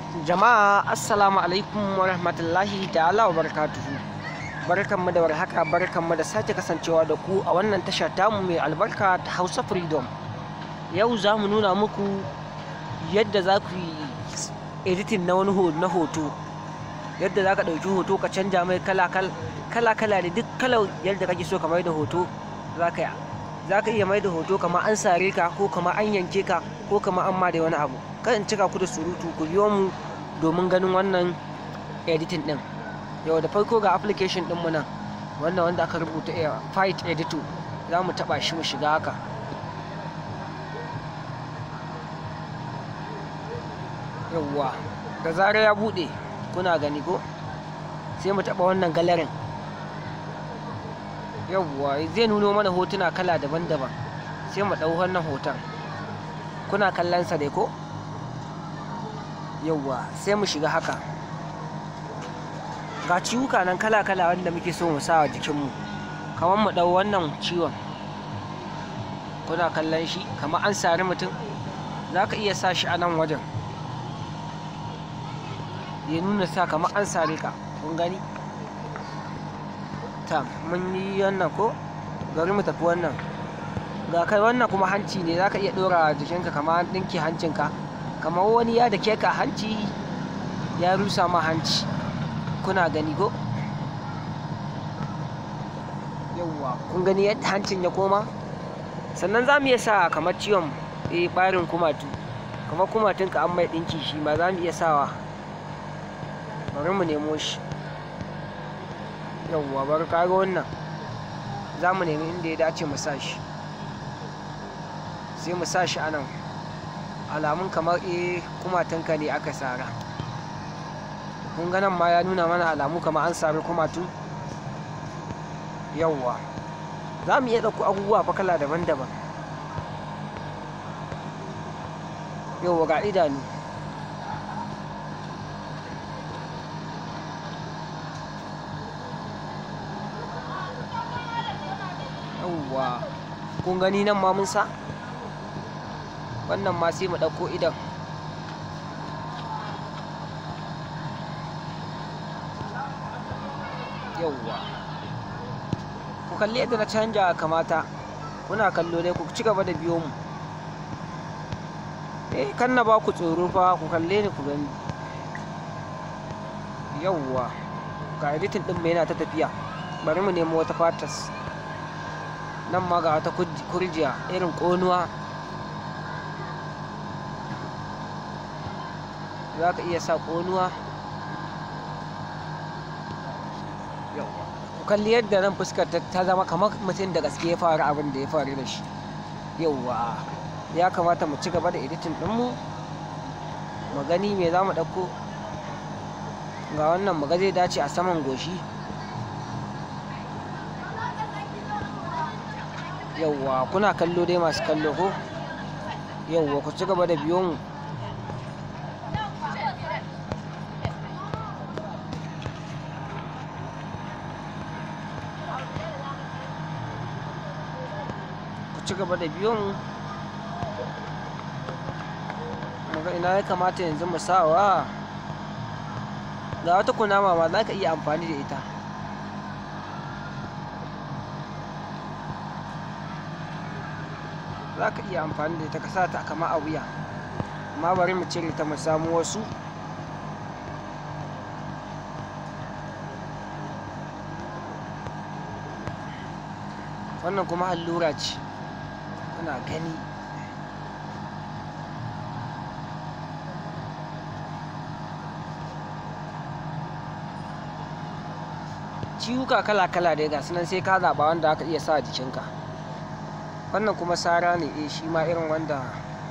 Jama'a assalamu alaikum wa rahmatullahi ta'ala wa barakatuhu. Barkanmu da warhaka barkanmu da sake kasancewa da ku a wannan tasha tamu mai albarka ta Hausa Freedom. Yau za mu nuna muku yadda za ku yi editing na wani ho- na hoto. Yadda za ka ɗauki hoto ka canja mai kala kala kala da duk kalar yadda kake so ka mai da hoto za ka yi. Za ka iya mai da hoto kamar an sare ka ko kamar an yanke ka ko kamar an ma da wani abu. Kan in cika ku da surutu ku biyo mu domin ganin wannan editing din yau da farko ga application din mu nan wannan wanda aka rubuta a fight editor za mu taba shi mu shiga haka yawwa da zarar ya bude kuna gani ko sai mu taba wannan galerin yawwa zai nuno mana hotuna kala daban-daban sai mu ɗau wannan hoton kuna kallon sa dai ko yauwa sai mu shiga haka ga ciwuka nan kala-kala wanda muke so mu sa wa jikinmu kamar mu ɗau wannan ciwon kuna kallon shi kamar an sari mutum za ka iya sa shi a nan wajen ya nuna sa kamar an sare ka kun gani ta mun yi wannan ko bari mu tafi wannan ga kai wannan kuma hanci ne za ka iya ɗora jikinka kamar an ɗinke hancinka kamar wani ya da ka hanci ya rusa ma hanci kuna gani ko yauwa kun gani yadda hancin ya koma sannan za mu iya sa kamar ciwon eh barin kumatu kamar kumatun ka an mai ɗinki shi ma za mu iya sawa bari mu nemo shi yauwa bari kaga wannan za mu nemi inda ya dace mu sa shi sai mu sa shi a nan alamun kamar eh kumatunka ne aka sara kun ga nan ma ya nuna mana alamu kamar an sari kumatu yawwa za mu iya ɗauko abubuwa fa kala daban-daban yawwa ga idanu yawwa kun gani nan ma mun sa wannan ma sai mu ɗauko idan yauwa ku kalli yadda na canja kamata kuna kallo dai ku ci gaba da biyo mu eh kan na ba ku tsoro fa ku kalle ni ku gani yauwa ga editing ɗin mai yana ta tafiya bari mu nemo wata fatas nan ma ga wata kurjiya irin ƙonuwa za ka iya sa ƙonuwa ku kalli yadda nan fuskar ta zama kamar mutum da gaske ya faru abin da ya faru da shi yauwa ya kamata mu ci gaba da editin ɗinmu mu gani me za mu ɗauko ga wannan mu ga zai dace a saman goshi yauwa kuna kallo dai masu kallo ko yauwa ku ci gaba da biyo mu ci gaba da biyo mu muga ina ya kamata yanzu mu sawa ga wata kunama ma za ka iya amfani da ita za ka iya amfani da ita ka sa ta kama a wuya amma bari mu cire ta mu samu wasu wannan kuma allura ce kuna gani ciwuka kala-kala dai ga sunan sai ka zaɓa wanda aka iya sa a jikinka wannan kuma sara ne eh shi ma irin wanda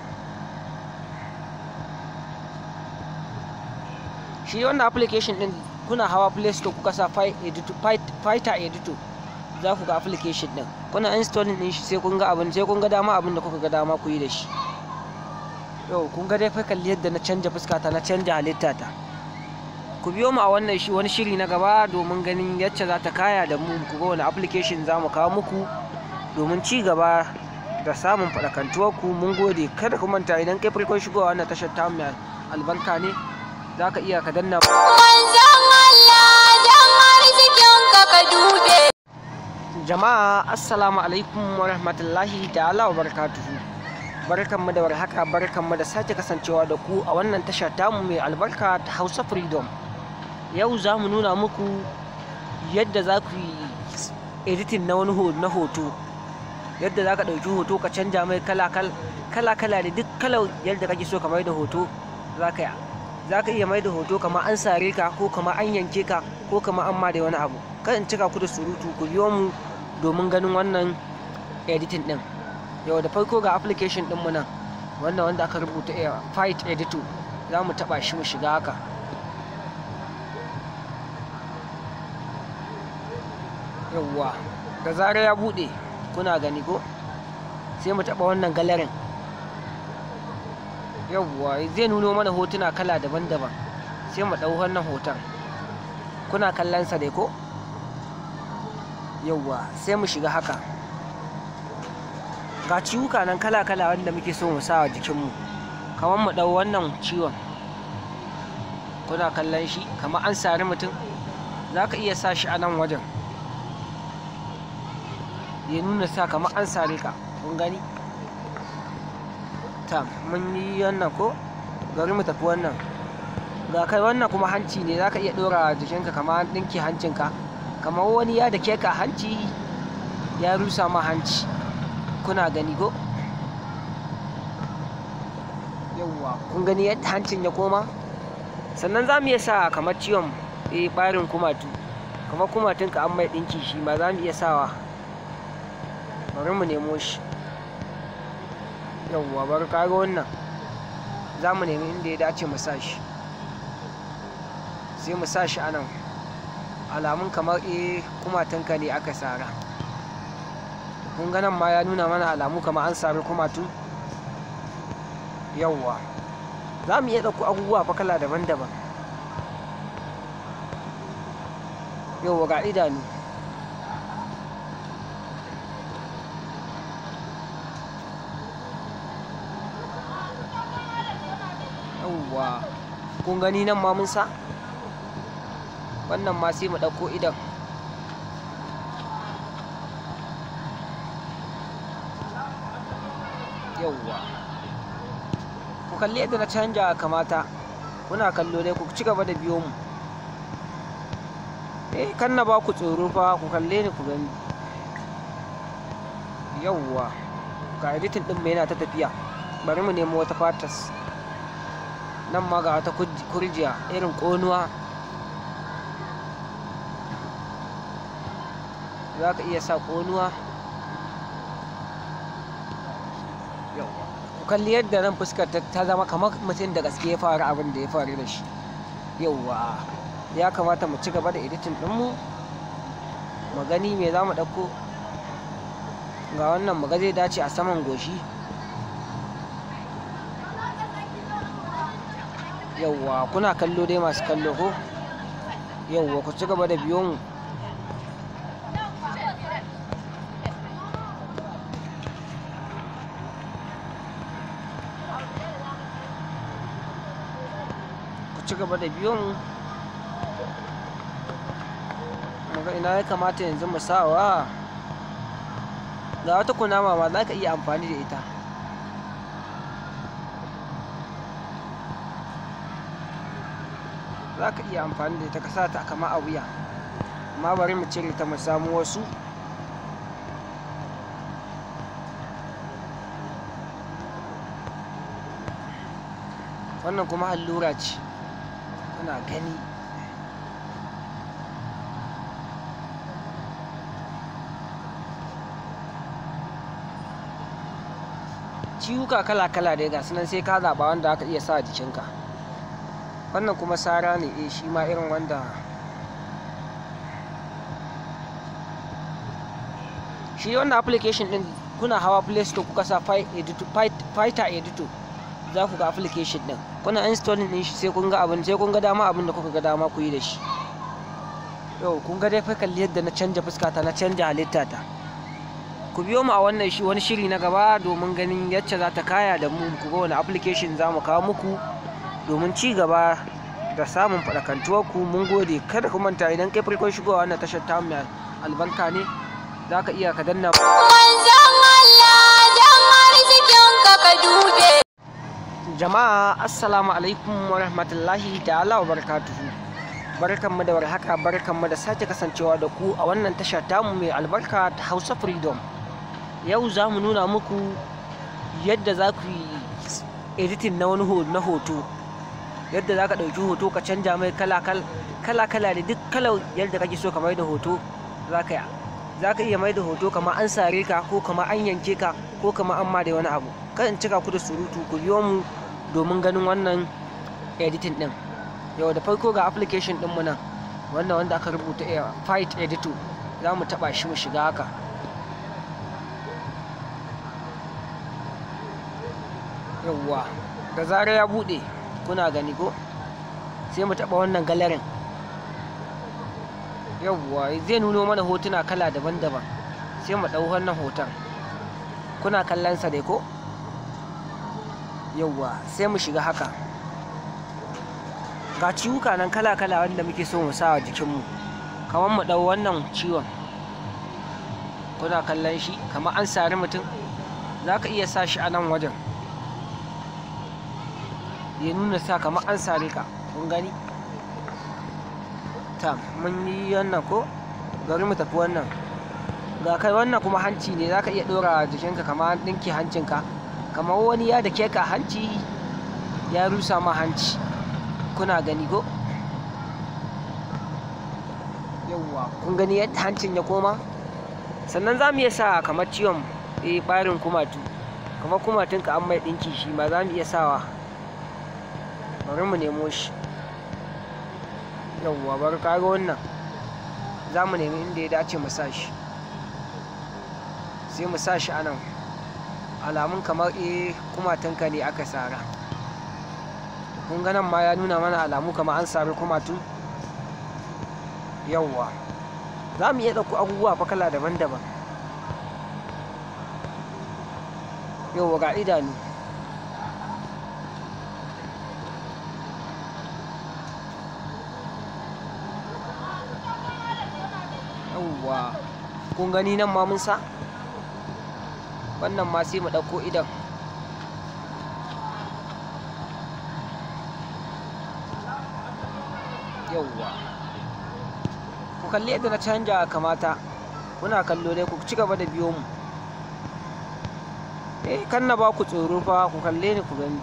shi wannan application din kuna hawa play store kuka sa fighter editor za ku ga application din kuna installing din shi sai kun ga abin sai kun ga dama abin da kuka ga dama ku yi da shi yau kun ga dai fa kalli yadda na canja fuskata na canja halitta ta ku biyo mu a wannan shi wani shiri na gaba domin ganin yacce za ta kaya da mu ku ga wani application za mu kawo muku domin ci gaba da samun faɗakantuwar ku mun gode kada ku manta idan kai farkon shigowa wannan tashar ta mai albarka ne za ka iya ka danna Manzon Allah dan arzikin ka ka dube. jama'a assalamu alaikum wa rahmatullahi ta'ala wa barakatuhu barkanmu da warhaka barkanmu da sake kasancewa da ku a wannan tasha tamu mai albarka ta hausa freedom yau za mu nuna muku yadda za ku yi editing na wani ho- na hoto yadda za ka ɗauki hoto ka canja mai kala kala kala da duk kalar yadda kake so ka mai da hoto za ka yi za ka iya mai da hoto kamar an sare ka ko kamar an yanke ka ko kamar an ma da wani abu kan in cika ku da surutu ku biyo mu domin ganin wannan editing din yau da farko ga application din mu nan wannan wanda aka rubuta a fight editor za mu taba shi mu shiga haka yauwa da zarar ya bude kuna gani ko sai mu taba wannan galerin yauwa zai nuno mana hotuna kala daban-daban sai mu ɗau wannan hoton kuna kallon sa dai ko yauwa sai mu shiga haka ga ciwuka nan kala-kala wanda muke so mu sa wa jikinmu kamar mu ɗau wannan ciwon kuna kallon shi kamar an sari mutum za ka iya sa shi a nan wajen ya nuna sa kamar an sare ka kun gani ta mun yi wannan ko gari mu tafi wannan ga kai wannan kuma hanci ne za ka iya ɗora jikinka kamar an ɗinke hancinka kamar wani ya da ka hanci ya rusa ma hanci kuna gani ko yawwa kun gani yadda hancin ya koma sannan za mu iya sa kamar ciwon eh ɓarin kumatu kamar kumatunka an mai ɗinki shi ma za mu iya sawa bari mu nemo shi yawwa bari kaga wannan za mu nemi inda ya dace mu sa shi sai mu sa shi a nan alamun kamar eh kumatunka ne aka sara kun ga nan ma ya nuna mana alamu kamar an sari kumatu yawwa za mu iya ɗauko abubuwa fa kala daban-daban yawwa ga idanu yawwa kun gani nan ma mun sa wannan ma sai mu ɗauko idan yauwa ku kalli yadda na canja kamata kuna kallo dai ku ci gaba da biyo mu eh kan na ba ku tsoro fa ku kalle ni ku gani yauwa ga editin din mai yana ta tafiya bari mu nemo wata fatas nan ma ga wata kurjiya irin ƙonuwa za ka iya sa ƙonuwa ku kalli yadda nan fuskar ta zama kamar mutum da gaske ya faru abin da ya faru da shi yauwa ya kamata mu ci gaba da editin ɗinmu mu gani me za mu ɗauko ga wannan mu ga zai dace a saman goshi yauwa kuna kallo dai masu kallo ko yauwa ku ci gaba da biyo mu ku ci gaba da biyo mu muga ina ya kamata yanzu mu sawa ga wata kunama ma za ka iya amfani da ita za ka iya amfani da ita ka sa ta kama a wuya amma bari mu cire ta mu samu wasu wannan kuma allura ce kuna gani ciwuka kala-kala dai ga sunan sai ka zaɓa wanda aka iya sa a jikinka wannan kuma sara ne eh shi ma irin wanda shi wannan application din kuna hawa play store kuka sa fighter editor za ku ga application din kuna installing din shi sai kun ga abin sai kun ga dama abin da kuka ga dama ku yi da shi yau kun ga dai fa kalli yadda na canja fuskata na canja halitta ta ku biyo mu a wannan shi wani shiri na gaba domin ganin yacce za ta kaya da mu ku ga wani application za mu kawo muku domin ci gaba da samun faɗakantuwar ku mun gode kada ku manta idan kai farkon shigowa wannan tashar ta mai albarka ne za ka iya ka danna Manzon Allah dan arzikinka ka dube. jama'a assalamu alaikum wa rahmatullahi ta'ala wa barakatuhu barkanmu da warhaka barkanmu da sake kasancewa da ku a wannan tasha tamu mai albarka ta hausa freedom yau za mu nuna muku yadda za ku yi editing na wani ho- na hoto yadda za ka ɗauki hoto ka canja mai kala kala kala da duk kalar yadda kake so ka mai da hoto za ka za ka iya mai da hoto kamar an sare ka ko kamar an yanke ka ko kamar an ma da wani abu kan in cika ku da surutu ku biyo mu domin ganin wannan editing din yau da farko ga application din mu nan wannan wanda aka rubuta a fight editor za mu taba shi mu shiga haka yauwa da zarar ya bude kuna gani ko sai mu taba wannan galerin yauwa zai nuno mana hotuna kala daban-daban sai mu ɗau wannan hoton kuna kallon sa dai ko yauwa sai mu shiga haka ga ciwuka nan kala-kala wanda muke so mu sa a jikinmu kamar mu ɗau wannan ciwon kuna kallon shi kamar an sari mutum za ka iya sa shi a nan wajen ya nuna sa kamar an sare ka kun gani ta mun yi wannan ko bari mu tafi wannan ga kai wannan kuma hanci ne za ka iya ɗora jikinka kamar an ɗinke hancinka kamar wani ya da ka hanci ya rusa ma hanci kuna gani ko yauwa kun gani yadda hancin ya koma sannan za mu iya sa kamar ciwon eh ɓarin kumatu kamar kumatunka an mai ɗinki shi ma za mu iya sawa bari mu nemo shi yauwa bari kaga wannan za mu nemi inda ya dace mu sa shi sai mu sa shi a nan alamun kamar eh kumatunka ne aka sara kun ga nan ma ya nuna mana alamu kamar an sari kumatu yauwa za mu iya ɗauko abubuwa fa kala daban-daban yauwa ga idanu yauwa kun gani nan ma mun sa wannan ma sai mu ɗauko idan yauwa ku kalli yadda na canja kamata kuna kallo dai ku ci gaba da biyo mu eh kan na ba ku tsoro fa ku kalle ni ku gani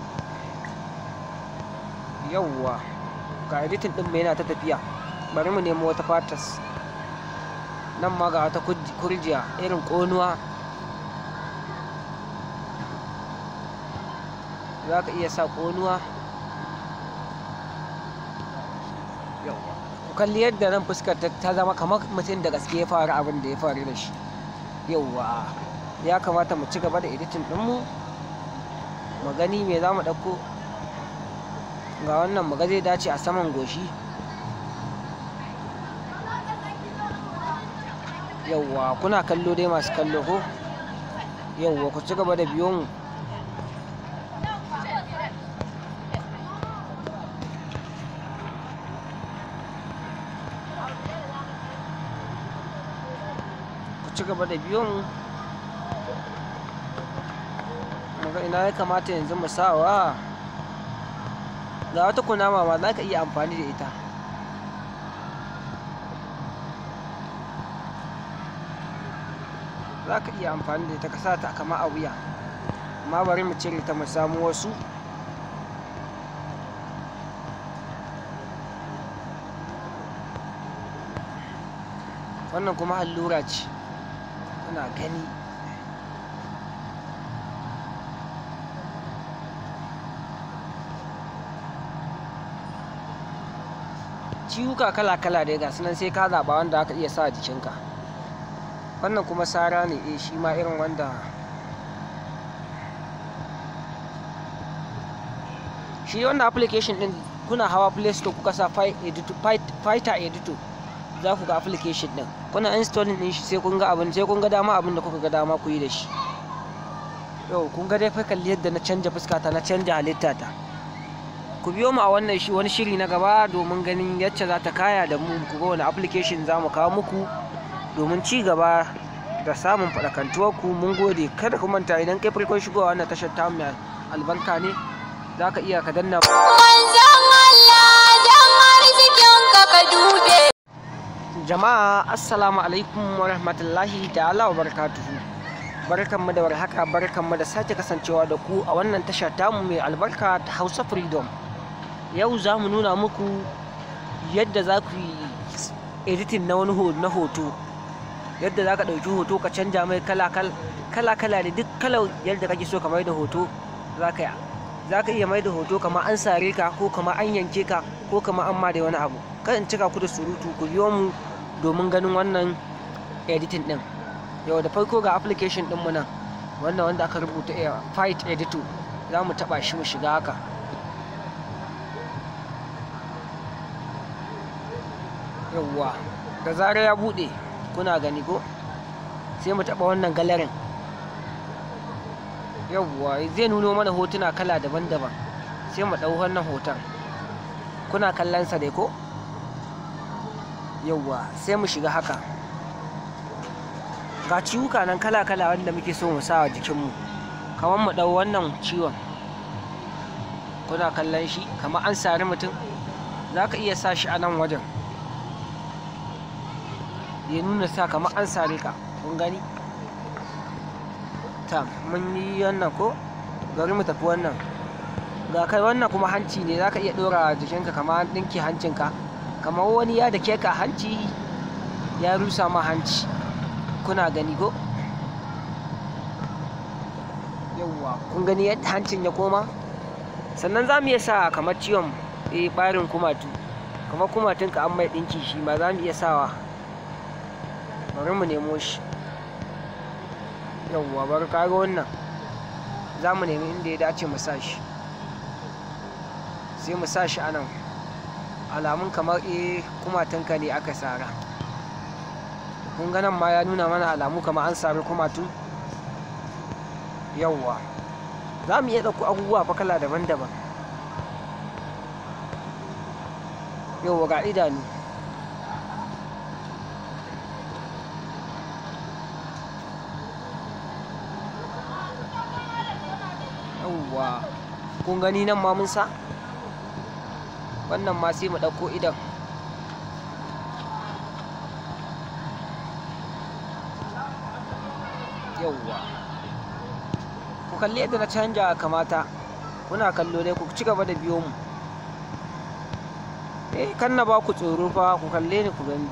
yauwa ga editin din mu yana ta tafiya bari mu nemo wata fatas nan ma ga wata kurjiya irin ƙonuwa za ka iya sa ƙonuwa ku kalli yadda nan fuskar ta zama kamar mutum da gaske ya faru abin da ya faru da shi yauwa ya kamata mu ci gaba da editin ɗinmu mu gani me za mu ɗauko ga wannan mu ga zai dace a saman goshi yauwa kuna kallo dai masu kallo ko yauwa ku ci gaba da biyo mu ku ci gaba da biyo mu muga ina ya kamata yanzu mu sawa ga wata kunama ma za ka iya amfani da ita za ka iya amfani da ita ka sa ta kama a wuya amma bari mu cire ta mu samu wasu wannan kuma allura ce kuna gani ciwuka kala-kala dai ga sunan sai ka zaɓa wanda aka iya sa a jikinka wannan kuma sara ne eh shi ma irin wanda shi wannan application din kuna hawa play store kuka sa fighter editor za ku ga application din kuna installing din shi sai kun ga abin sai kun ga dama abin da kuka ga dama ku yi da shi yau kun ga dai fa kalli yadda na canja fuskata na canja halitta ta ku biyo mu a wannan shi wani shiri na gaba domin ganin yacce za ta kaya da mu ku ga wani application za mu kawo muku domin ci gaba da samun faɗakantuwar ku mun gode kada ku manta idan kai farkon shigowa wannan tashar ta mai albarka ne za ka iya ka danna Manzon Allah dan arzikinka ka dube. jama'a assalamu alaikum wa rahmatullahi ta'ala wa barakatuhu barkanmu da warhaka barkanmu da sake kasancewa da ku a wannan tasha tamu mai albarka ta hausa freedom yau za mu nuna muku yadda za ku yi editing na wani ho- na hoto yadda za ka ɗauki hoto ka canja mai kala kala da duk kalar yadda kake so ka mai da hoto za ka za ka iya mai da hoto kamar an sare ka ko kamar an yanke ka ko kamar an ma da wani abu kan in cika ku da surutu ku biyo mu domin ganin wannan editing din yau da farko ga application din mu nan wannan wanda aka rubuta a fight editor za mu taba shi mu shiga haka yawwa da zarar ya bude kuna gani ko sai mu taba wannan galerin yawwa zai nuno mana hotuna kala daban-daban sai mu ɗau wannan hoton kuna kallon sa dai ko yawwa sai mu shiga haka ga ciwuka nan kala-kala wanda muke so mu sa a jikinmu kamar mu ɗau wannan ciwon kuna kallon shi kamar an sari mutum za ka iya sa shi a nan wajen ya nuna sa kamar an sare ka kun gani ta mun yi wannan ko bari mu tafi wannan ga kai wannan kuma hanci ne za ka iya ɗora jikinka kamar an ɗinke hancinka kamar wani ya da ka hanci ya rusa ma hanci kuna gani ko yauwa kun gani yadda hancin ya koma sannan za mu iya sa kamar ciwon eh ɓarin kumatu kamar kumatunka an mai ɗinki shi ma za mu iya sawa bari mu nemo shi yauwa bari kaga wannan za mu nemi inda ya dace mu sa shi sai mu sa shi a nan alamun kamar eh kumatunka ne aka sara kun ga nan ma ya nuna mana alamu kamar an sari kumatu yauwa za mu iya ɗauko abubuwa fa kala daban-daban yauwa ga idanu yauwa kun gani nan ma mun sa wannan ma sai mu ɗauko idan yauwa ku kalli yadda na canja kamata kuna kallo dai ku ci gaba da biyo mu eh kan na ba ku tsoro fa ku kalle ni ku gani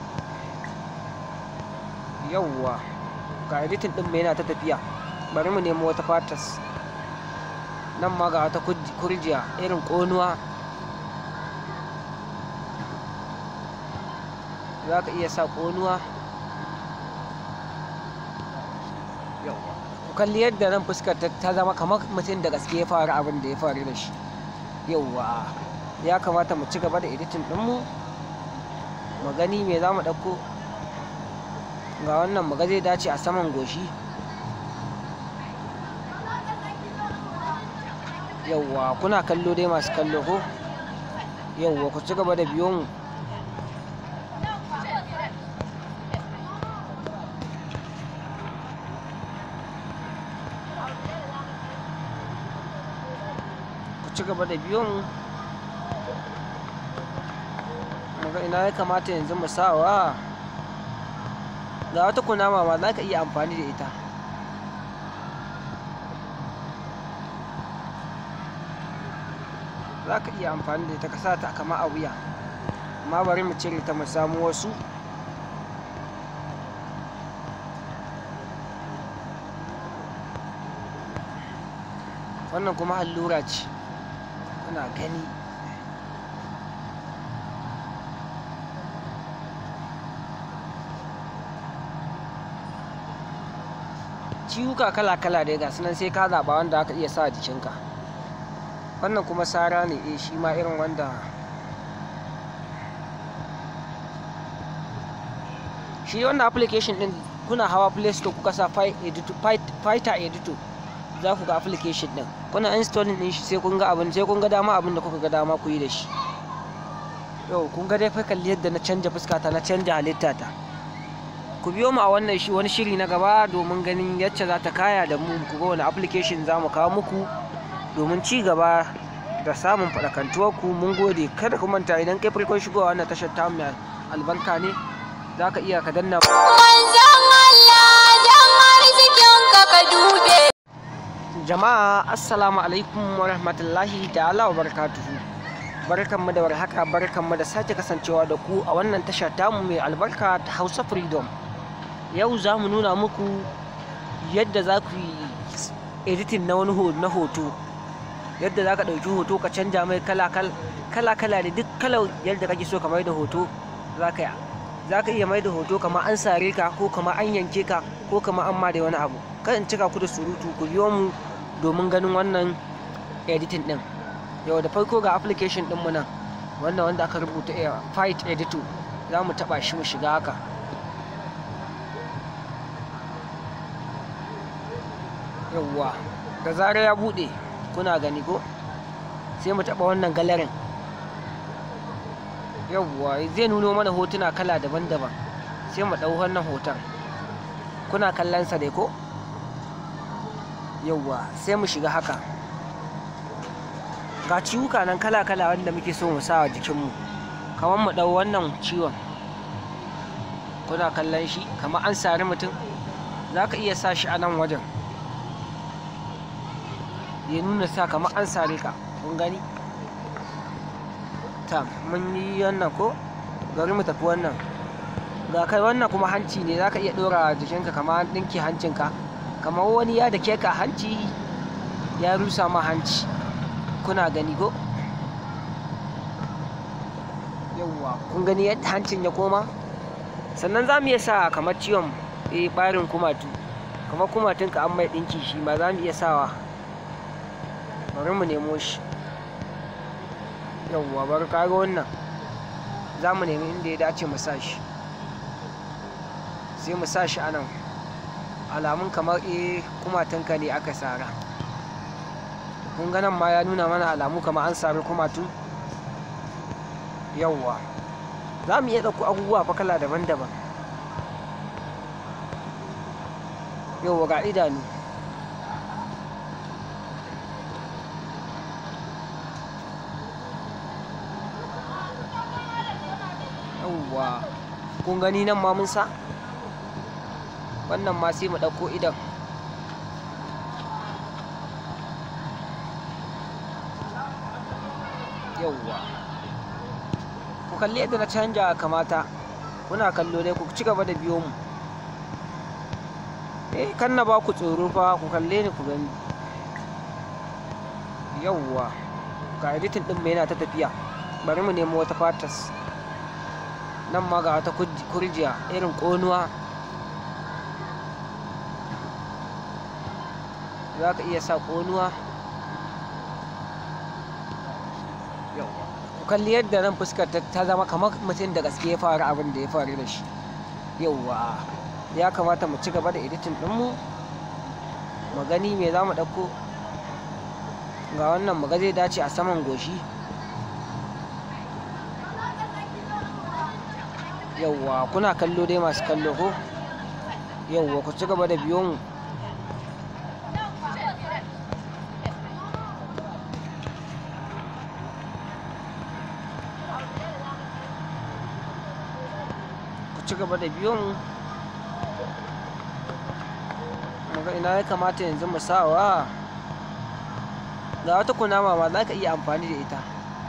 yauwa ga editing din mai yana ta tafiya bari mu nemo wata fatas nan ma ga wata kurjiya irin ƙonuwa za ka iya sa ƙonuwa ku kalli yadda nan fuskar ta zama kamar mutum da gaske ya faru abin da ya faru da shi yauwa ya kamata mu ci gaba da editin ɗinmu mu gani me za mu ɗauko ga wannan mu ga zai dace a saman goshi yauwa kuna kallo dai masu kallo ko yauwa ku ci gaba da biyo mu ci gaba da biyo mu muga ina ya kamata yanzu mu sawa ga wata kunama ma za ka iya amfani da ita za ka iya amfani da ita ka sa ta kama a wuya amma bari mu cire ta mu samu wasu wannan kuma allura ce kuna gani ciwuka kala-kala dai ga sunan sai ka zaɓa wanda aka iya sa a jikinka wannan kuma sara ne eh shi ma irin wanda shi wannan application din kuna hawa play store kuka sa fighter editor za ku ga application din kuna installing din shi sai kun ga abin sai kun ga dama abin da kuka ga dama ku yi da shi yau kun ga dai fa kalli yadda na canja fuskata na canja halitta ta ku biyo mu a wannan shi wani shiri na gaba domin ganin yacce za ta kaya da mu ku ga wani application za mu kawo muku domin ci gaba da samun faɗakantuwar ku mun gode kada ku manta idan kai farkon shigowa wannan tashar ta mai albarka ne za ka iya ka danna Manzon Allah dan arzikinka ka dube. jama'a assalamu alaikum wa rahmatullahi ta'ala wa barakatuhu barkanmu da warhaka barkanmu da sake kasancewa da ku a wannan tasha tamu mai albarka ta hausa freedom yau za mu nuna muku yadda za ku yi editing na wani ho- na hoto yadda za ka ɗauki hoto ka canja mai kala kala da duk kalar yadda kake so ka mai da hoto za ka za ka iya mai da hoto kamar an sare ka ko kamar an yanke ka ko kamar an ma da wani abu kan in cika ku da surutu ku biyo mu domin ganin wannan editing din yau da farko ga application din mu nan wannan wanda aka rubuta a fight editor za mu taba shi mu shiga haka yawwa da zarar ya bude kuna gani ko sai mu taba wannan galerin yawwa zai nuno mana hotuna kala daban-daban sai mu ɗau wannan hoton kuna kallon sa dai ko yawwa sai mu shiga haka ga ciwuka nan kala-kala wanda muke so mu sa a jikinmu kamar mu ɗau wannan ciwon kuna kallon shi kamar an sari mutum za ka iya sa shi a nan wajen ya nuna sa kamar an sare ka kun gani ta mun yi wannan ko gari mu tafi wannan ga kai wannan kuma hanci ne za ka iya ɗora jikinka kamar an ɗinke hancinka kamar wani ya da ke ka hanci ya rusa ma hanci kuna gani ko yauwa kun gani yadda hancin ya koma sannan za mu iya sa kamar ciwon eh ɓarin kumatu kamar kumatunka an mai ɗinki shi ma za mu iya sawa bari mu nemo shi yauwa bari kaga wannan za mu nemi inda ya dace mu sa shi sai mu sa shi a nan alamun kamar eh kumatunka ne aka sara kun ga nan ma ya nuna mana alamu kamar an sari kumatu yauwa za mu iya ɗauko abubuwa fa kala daban-daban yauwa ga idanu yauwa kun gani nan ma mun sa wannan ma sai mu ɗauko idan yauwa ku kalli yadda na canja kamata kuna kallo dai ku ci gaba da biyo mu eh kan na ba ku tsoro fa ku kalle ni ku gani yauwa ga editing din mai yana ta tafiya bari mu nemo wata fatas nan ma ga wata kurjiya irin ƙonuwa za ka iya sa ƙonuwa ku kalli yadda nan fuskar ta zama kamar mutum da gaske ya faru abin da ya faru da shi yauwa ya kamata mu ci gaba da editing ɗinmu mu gani me za mu ɗauko ga wannan mu ga zai dace a saman goshi yauwa kuna kallo dai masu kallo ko yauwa ku ci gaba da biyo mu ku ci gaba da biyo mu muga ina ya kamata yanzu mu sawa ga wata kunama ma za ka iya amfani da ita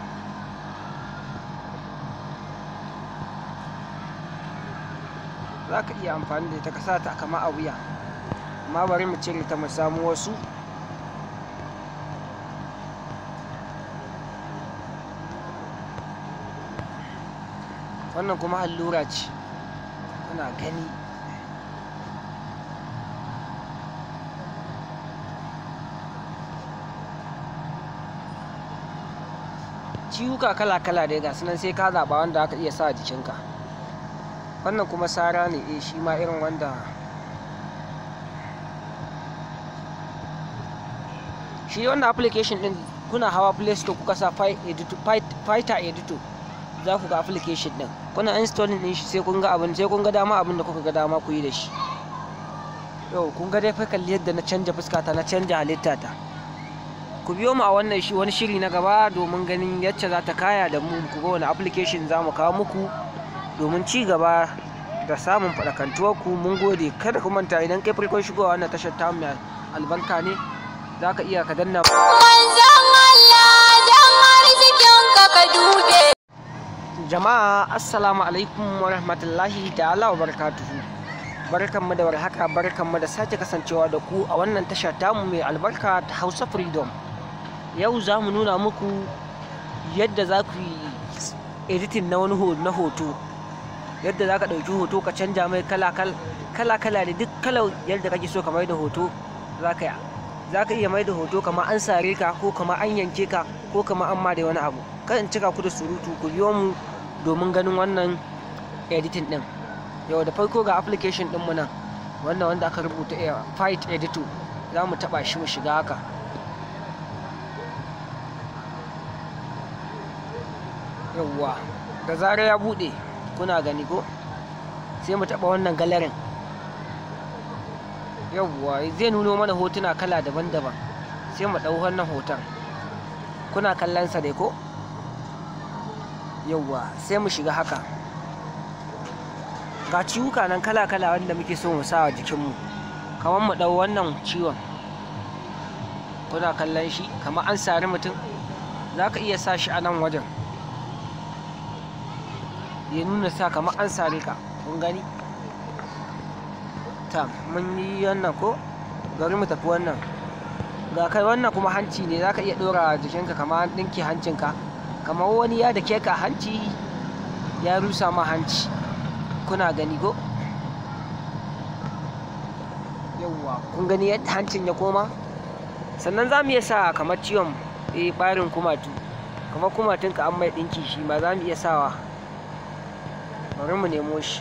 za ka iya amfani da ita ka sa ta kama a wuya amma bari mu cire ta mu samu wasu wannan kuma allura ce kuna gani ciwuka kala-kala dai ga sunan sai ka zaɓa wanda aka iya sa a jikinka wannan kuma sara ne eh shi ma irin wanda shi wannan application din kuna hawa play store kuka sa Fi- editor- Fi- fighter editor za ku ga application din kuna installing din shi sai kun ga abin sai kun ga dama abin da kuka ga dama ku yi da shi yau kun ga dai fa kalli yadda na canja fuskata na canja halitta ta ku biyo mu a wannan shi wani shiri na gaba domin ganin yacce za ta kaya da mu ku ga wani application za mu kawo muku domin ci gaba da samun faɗakantuwar ku mun gode kada ku manta idan kai farkon shigowa wannan tashar ta mai albarka ne za ka iya ka danna Manzon Allah dan arzikinka ka dube. jama'a assalamu alaikum wa rahmatullahi ta'ala wa barakatuhu barkanmu da warhaka barkanmu da sake kasancewa da ku a wannan tasha tamu mai albarka ta hausa freedom yau za mu nuna muku yadda za ku yi editing na wani ho- na hoto yadda za ka ɗauki hoto ka canja mai kala-kala da duk kalar yadda kake so ka mai da hoto za ka yi za ka iya mai da hoto kamar an sare ka ko kamar an yanke ka ko kamar an ma da wani abu kan in cika ku da surutu ku biyo mu domin ganin wannan editing din yau da farko ga application din mu nan wannan wanda aka rubuta eh, fight editor za mu taba shi mu shiga haka yauwa da zarar ya bude kuna gani ko sai mu taba wannan galerin yauwa zai nuno mana hotuna kala daban-daban sai mu ɗau wannan hoton kuna kallon sa dai ko yauwa sai mu shiga haka ga ciwuka nan kala-kala wanda muke so mu sa a jikinmu kamar mu ɗau wannan ciwon kuna kallon shi kamar an sari mutum za ka iya sa shi a nan wajen ya nuna sa kamar an sare ka kun gani ta mun yi wannan ko gari mu tafi wannan ga kai wannan kuma hanci ne za ka iya ɗora jikinka kamar an ɗinke hancinka kamar wani ya da ke ka hanci ya rusa ma hanci kuna gani ko yauwa kun gani yadda hancin ya koma sannan za mu iya sa kamar ciwon eh ɓarin kumatu kamar kumatunka an mai ɗinki shi ma za mu iya sawa bari mu nemo shi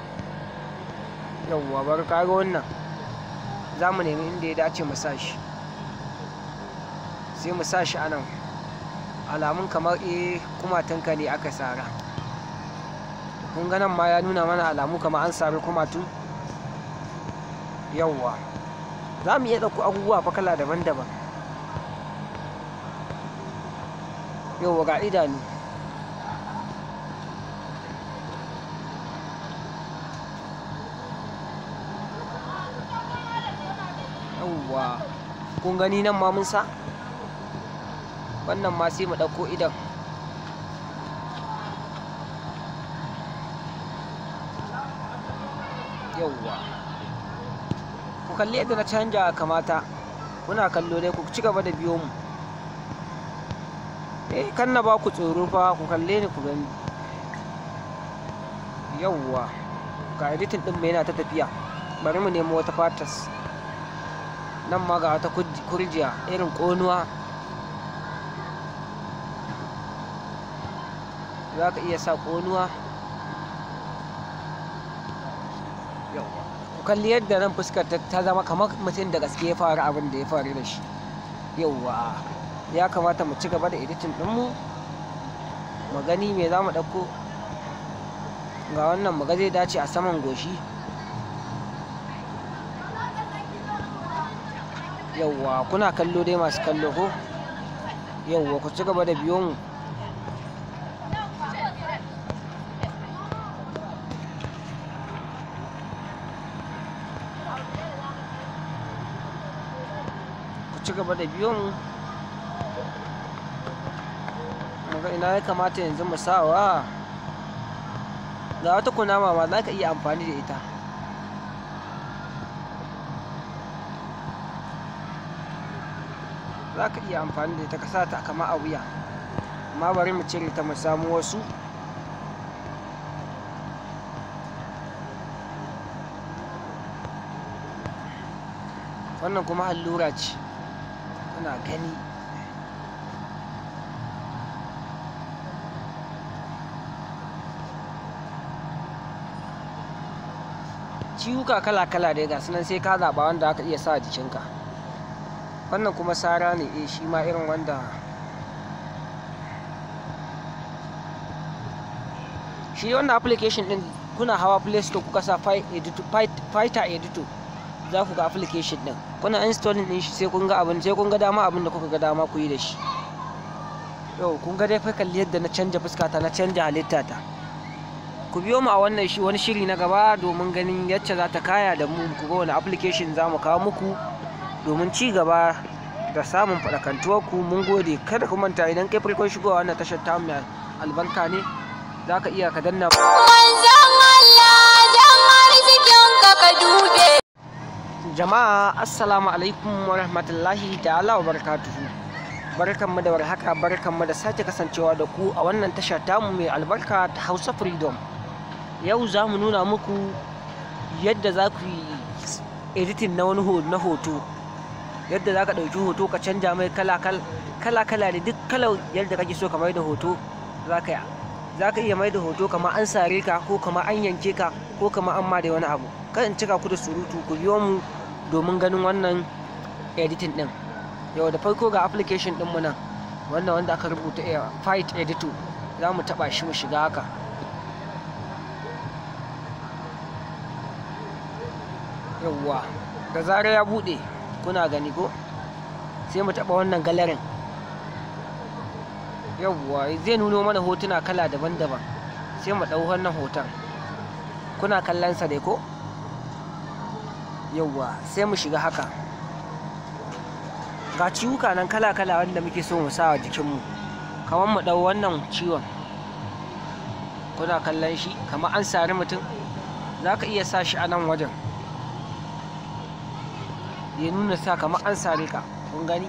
yauwa bari kaga wannan za mu nemi inda ya dace mu sa shi sai mu sa shi a nan alamun kamar eh kumatunka ne aka sara kun ga nan ma ya nuna mana alamu kamar an sari kumatu yauwa za mu iya ɗauko abubuwa fa kala daban-daban yauwa ga idanu yauwa kun gani nan ma mun sa wannan ma sai mu ɗauko idan yauwa ku kalli yadda na canja kamata kuna kallo dai ku ci gaba da biyo mu eh kan na ba ku tsoro fa ku kalle ni ku gani yauwa ga editing din mai yana ta tafiya bari mu nemo wata fatas nan ma ga wata kuj- kurjiya irin ƙonuwa za ka iya sa ƙonuwa Yawwa. ku kalli yadda nan fuskar ta ta zama kamar mutum da gaske ya faru abin da ya faru da shi yauwa ya kamata mu ci gaba da editing ɗinmu mu gani me za mu ɗauko ga wannan mu ga zai dace a saman goshi yauwa kuna kallo dai masu kallo ko yauwa ku ci gaba da biyo mu ku ci gaba da biyo mu muga ina ya kamata yanzu mu sawa ga wata kunama ma za ka iya amfani da ita za ka iya amfani da ita ka sa ta kama a wuya amma bari mu cire ta mu samu wasu wannan kuma allura ce tana gani ciwuka kala-kala dai ga sunan sai ka zaɓa wanda aka iya sa a jikinka wannan kuma sara ne eh shi ma irin wanda shi wannan application din kuna hawa play store kuka sa Fi- editor- Fi- fighter editor za ku ga application din kuna installing din shi sai kun ga abin sai kun ga dama abin da kuka ga dama ku yi da shi yau kun ga dai fa kalli yadda na canja fuskata na canja halitta ta ku biyo mu a wannan shi wani shiri na gaba domin ganin yacce za ta kaya da mu ku ga wani application za mu kawo muku domin ci gaba da samun faɗakantuwar ku mun gode kada ku manta idan kai farkon shigowa wannan tashar ta mai albarka ne za ka iya ka danna Manzon Allah dan arzikinka ka dube. jama'a assalamu alaikum wa rahmatullahi ta'ala wa barakatuhu barkanmu da warhaka barkanmu da sake kasancewa da ku a wannan tasha tamu mai albarka ta hausa freedom yau za mu nuna muku yadda za ku yi editing na wani ho- na hoto yadda za ka ɗauki hoto ka canja mai kala kala kala da duk kalar yadda kake so ka mai da hoto za ka yi za ka iya mai da hoto kamar an sare ka ko kamar an yanke ka ko kamar an ma da wani abu kan in cika ku da surutu ku biyo mu domin ganin wannan editing din yau da farko ga application din mu nan wannan wanda aka rubuta a fight editor za mu taba shi mu shiga haka yawwa da zarar ya bude kuna gani ko sai mu taba wannan galerin yawwa zai nuno mana hotuna kala daban-daban sai mu ɗau wannan hoton kuna kallon sa dai ko yawwa sai mu shiga haka ga ciwuka nan kala-kala wanda muke so mu sa wa jikinmu kamar mu ɗau wannan ciwon kuna kallon shi kamar an sari mutum za ka iya sa shi a nan wajen ya nuna sa kamar an sare ka kun gani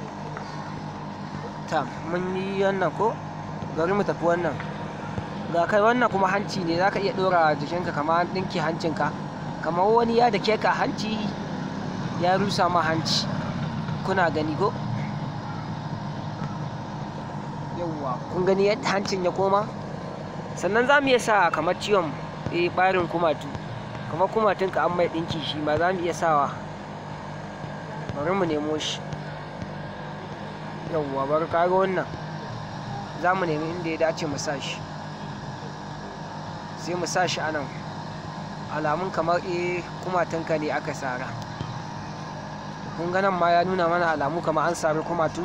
ta mun yi wannan ko bari mu tafi wannan ga kai wannan kuma hanci ne za ka iya ɗora jikinka kamar an ɗinke hancinka kamar wani ya da ka hanci ya rusa ma hanci kuna gani ko yawwa kun gani yadda hancin ya koma sannan za mu iya sa kamar ciwon eh ɓarin kumatu kamar kumatunka an mai ɗinki shi ma za mu iya sawa bari mu nemo shi yawwa bari kaga wannan za mu nemi inda ya dace mu sa shi sai mu sa shi a nan alamun kamar eh kumatunka ne aka sara kun ga nan ma ya nuna mana alamu kamar an sari kumatu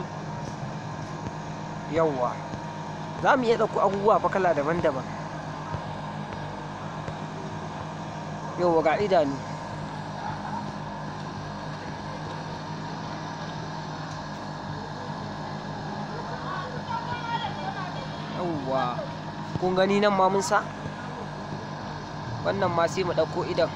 yawwa za mu iya ɗauko abubuwa fa kala daban-daban yawwa ga idanu yawwa kun gani nan ma mun sa wannan ma sai mu ɗauko idan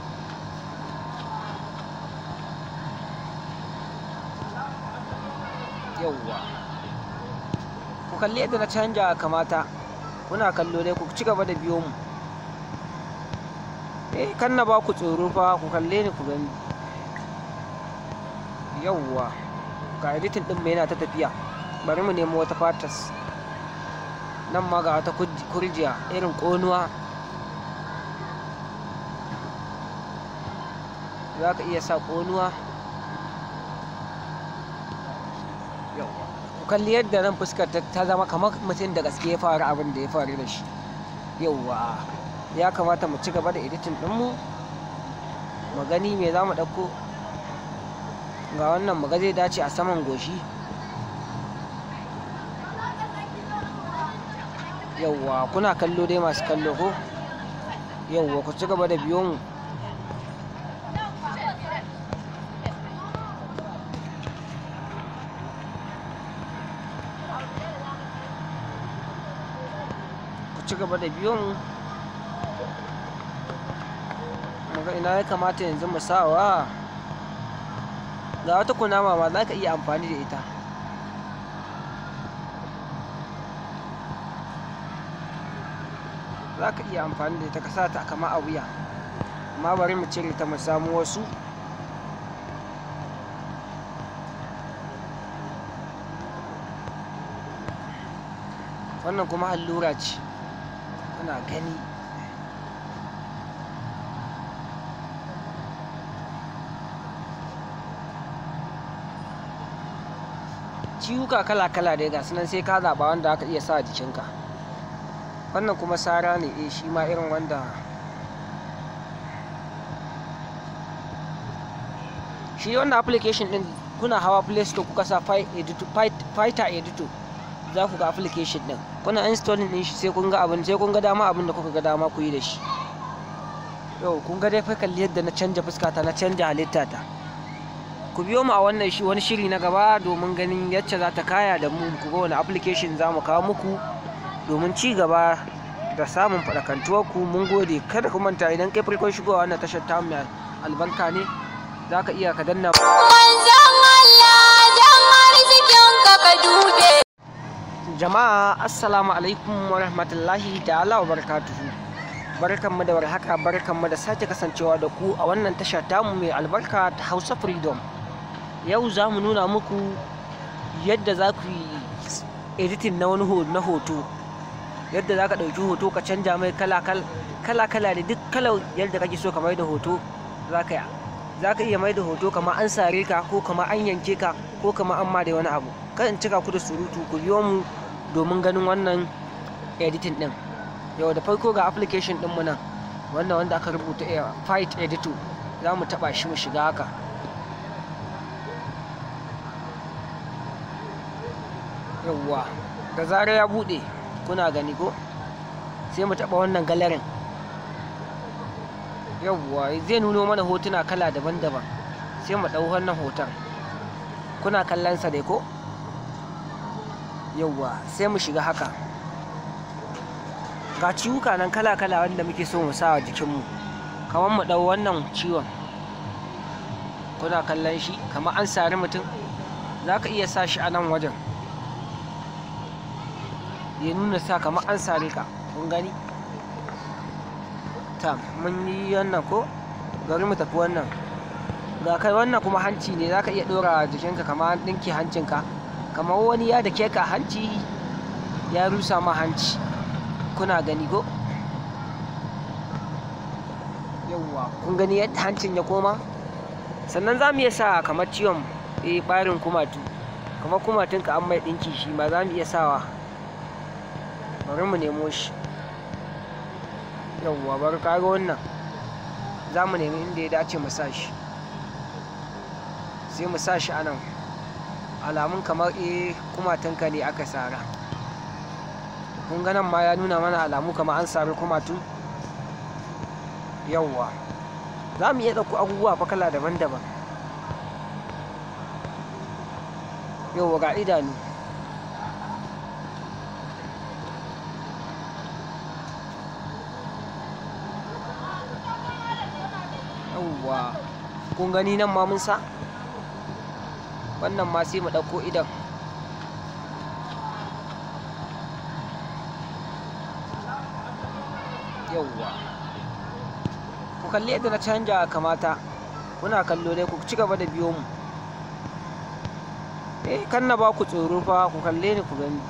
yauwa ku kalli yadda na canja kamata kuna kallo dai ku ci gaba da biyo mu eh kan na ba ku tsoro fa ku kalle ni ku gani yauwa ga editing din mai yana ta tafiya bari mu nemo wata fatas nan ma ga wata kurjiya irin ƙonuwa za ka iya sa ƙonuwa ku kalli yadda nan fuskar ta zama kamar mutum da gaske ya faru abin da ya faru da shi yauwa ya kamata mu ci gaba da editin ɗinmu mu gani me za mu ɗauko ga wannan mu ga zai dace a saman goshi yauwa kuna kallo dai masu kallo ko yauwa ku ci gaba da biyo mu ku ci gaba da biyo mu muga ina ya kamata yanzu mu sawa ga wata kunama ma za ka iya amfani da ita za ka iya amfani da ita ka sa ta kama a wuya amma bari mu cire ta mu samu wasu wannan kuma allura ce kuna gani ciwuka kala-kala dai ga sunan sai ka zaɓa wanda aka iya sa a jikinka wannan kuma sara ne eh shi ma irin wanda shi wannan application din kuna hawa play store kuka sa fighter editor za ku ga application din kuna installing din shi sai kun ga abin sai kun ga dama abin da kuka ga dama ku yi da shi yau kun ga dai fa kalli yadda na canja fuskata na canja halitta ta ku biyo mu a wannan shi wani shiri na gaba domin ganin yacce za ta kaya da mu ku ga wani application za mu kawo muku domin ci gaba da samun faɗakantuwar ku mun gode kada ku manta idan kai farkon shigowa wannan tashar ta mai albarka ne za ka iya ka danna Manzon Allah dan arzikin ka ka dube. jama'a assalamu alaikum wa rahmatullahi ta'ala wa barakatuhu barkanmu da warhaka barkanmu da sake kasancewa da ku a wannan tasha tamu mai albarka ta hausa freedom yau za mu nuna muku yadda za ku yi editing na wani ho- na hoto yadda za ka ɗauki hoto ka canja mai kala-kala da duk kalar yadda kake so ka mai da hoto za ka yi za ka iya mai da hoto kamar an sare ka ko kamar an yanke ka ko kamar an ma da wani abu kan in cika ku da surutu ku biyo mu domin ganin wannan editing din yau da farko ga application din mu nan wannan wanda aka rubuta a fight editor za mu taba shi mu shiga haka yauwa da zarar ya bude kuna gani ko sai mu taba wannan galerin yauwa zai nuno mana hotuna kala daban-daban sai mu ɗau wannan hoton kuna kallon sa dai ko yauwa sai mu shiga haka ga ciwuka nan kala-kala wanda muke so mu sa a jikinmu kamar mu ɗau wannan ciwon kuna kallon shi kamar an sari mutum za ka iya sa shi a nan wajen ya nuna sa kamar an sare ka kun gani ta mun yi wannan ko gari mu tafi wannan ga kai wannan kuma hanci ne za ka iya ɗora jikinka kamar an ɗinke hancinka kamar wani ya da ka hanci ya rusa ma hanci kuna gani ko yawwa kun gani yadda hancin ya koma sannan za mu iya sa kamar ciwon eh ɓarin kumatu kamar kumatunka an mai ɗinki shi ma za mu iya sawa bari mu nemo shi yawwa bari kaga wannan za mu nemi inda ya dace mu sa shi sai mu sa shi a nan alamun kamar eh kumatunka ne aka sara kun ga nan ma ya nuna mana alamu kamar an sari kumatu yawwa za mu iya ɗauko abubuwa fa kala daban-daban yawwa ga idanu yawwa kun gani nan ma mun sa wannan ma sai mu ɗauko idan yawwa ku kalli yadda na canja kamata kuna kallo dai ku ci gaba da biyo mu eh kan na ba ku tsoro fa ku kalle ni ku gani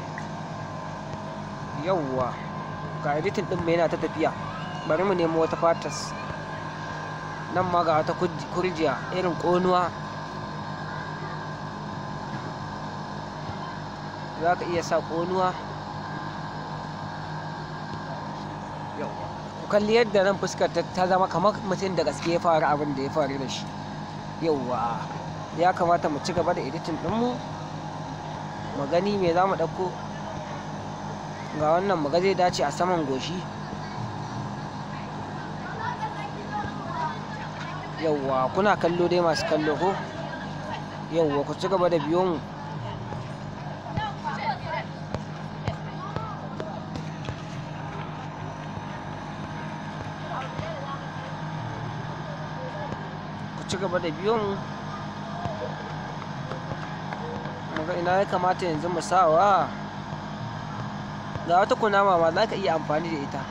yawwa ga editin din mai yana ta tafiya bari mu nemo wata fatas nan ma ga wata kurjiya irin ƙonuwa za ka iya sa ƙonuwa ku kalli yadda nan fuskar ta zama kamar mutum da gaske ya faru abin da ya faru da shi yauwa ya kamata mu ci gaba da editin ɗinmu mu gani me za mu ɗauko ga wannan mu ga zai dace a saman goshi yauwa kuna kallo dai masu kallo ko yauwa ku ci gaba da biyo mu ku ci gaba da biyo mu muga ina ya kamata yanzu mu sawa ga wata kunama ma za ka iya amfani da ita